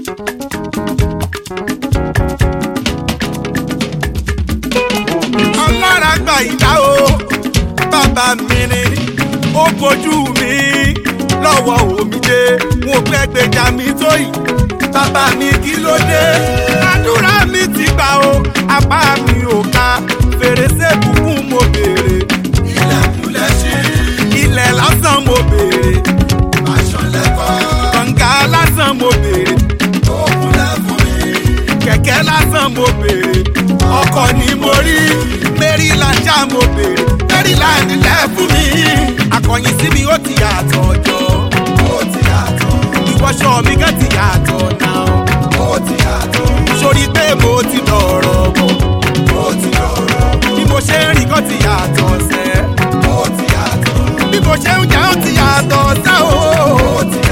ọlára gba ìdá o bàbá mi ni ó bójú mi lọ́wọ́ omijé mo pẹ́ gbèjà mi tó yìí bàbá mi kí ló dé àdúrà mi ti gbà o apá mi ò ká fèrèsé kúkú mo béèrè ilẹ̀kùnlẹ̀ ṣí ilẹ̀ lásán mo béèrè aṣọ lẹ́kọ̀ọ́ kànga lásán mo béèrè òkun lẹ́fún mi kẹ̀kẹ́ lásán mo béèrè ọkọ̀ ni mo rí maryland já mo béèrè maryland lẹ́fún mi akọ̀yìn sí mi ó ti yàtọ̀ jọ ó ti yàtọ̀ ìwọṣọ mi gan ti yàtọ̀ náà ó ti yàtọ̀ sórí pé mo ti dọ̀rọ̀ bọ̀ ó ti dọ̀rọ̀ bọ̀ bí mo ṣe ń rìn gan ti yàtọ̀ sẹ́ ó ti yàtọ̀ bí mo ṣe ń jẹ́ ó ti yàtọ̀ sẹ́ ó ti